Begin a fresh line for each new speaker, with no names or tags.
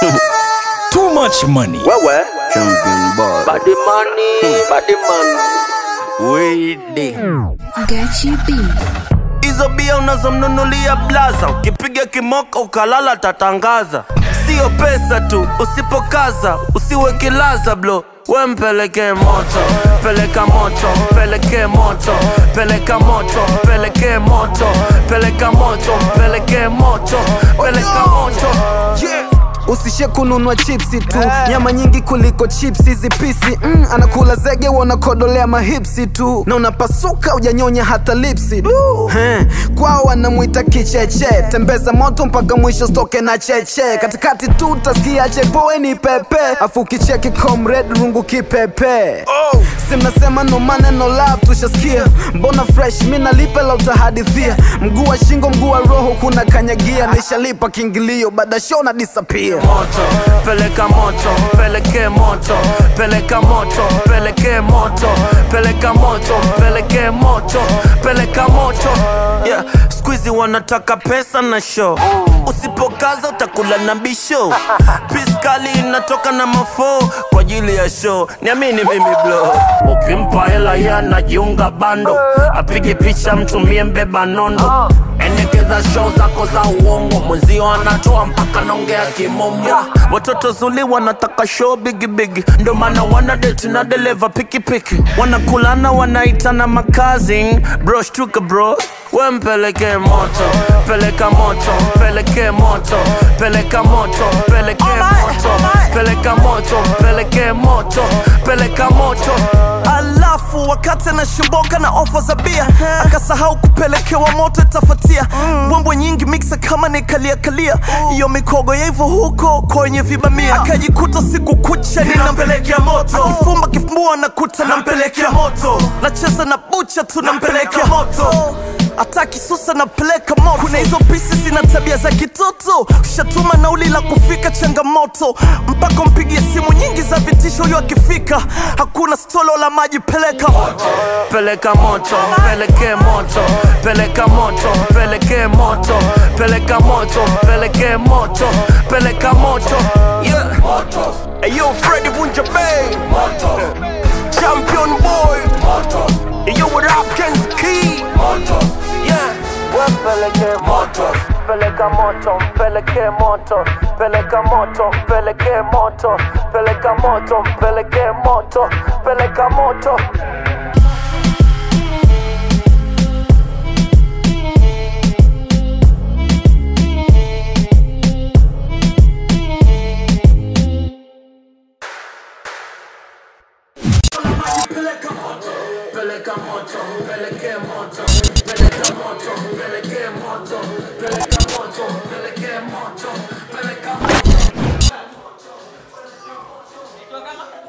Too much money.
Wewe
Champion boy.
body money, body money.
Wede.
Gachi B.
Hizo bia unazomnunulia blaza, ukipiga kimoka ukalala tatangaza. Sio pesa tu, usipokaza usiwe kilaza blo we mpeleke moto, peleka moto, peleke moto, peleka moto, peleke moto, peleka moto, peleke moto, peleka moto. Yeah.
usishe kununua chipsi tu nyama nyingi kuliko chipsi hizi pisi mm, anakula zege wanakodolea mahipsi tu na unapasuka ujanyonya hata lipsi He, kwao wanamwita kicheche tembeza moto mpaka mwisho stoke na cheche katikati tu utasikia chepoe ni pepe afu ukicheki comrade rungu kipepe oh. simnasema no maneno love tushasikia mbona fresh mi nalipe la utahadithia mguu wa shingo mguu wa roho kuna kanyagia nishalipa kiingilio baada show na disappear
moto peleka moto peleke moto peleka moto peleke moto peleka moto peleke moto peleka moto yeah. skuizi wanataka pesa na show usipokaza utakula na bisho piskali inatoka na mafoo kwa ajili ya show niamini mimi blo ukimpa hela yanajiunga bando apige picha mtumie mbeba nondo endekeza show zako za uongo mwenzio anatoa mpaka naongea kimombo watoto zuli wanataka show bigibigi ndo maana wana date na deleva pikipiki wanakulana wanaitana makazi bro shtuka bro we mpeleke moto peleka moto peleke moto peleka moto peleke moto peleka moto peleke moto peleka moto
alafu wakati anashimboka na ofa za bia akasahau kupelekewa moto itafatia mbwembwe nyingi miksa kama nikaliakalia hiyo mikogo ya hivyo huko kwenye vibamia akajikuta siku kucha ninampelekea moto akifumba kifumbua nakuta nampelekea moto nacheza na bucha tu nampelekea moto hata kisusa napeleka moto kuna hizo pisi zina tabia za kitoto ushatuma nauli la kufika changamoto mpaka mpigie simu nyingi za vitisho huyo akifika hakuna stolo la maji peleka
peleka moto peleke moto peleka moto peleke moto peleka moto peleke moto peleka moto yeah. Ayo Freddy Vunja Bay Champion boy Ayo what up Ken's Key Yeah Peleke moto peleka moto peleke moto peleka moto peleke moto peleka moto peleke moto peleka moto peleka moto peleka moto peleke moto peleka moto peleke moto peleka moto peleke moto peleka moto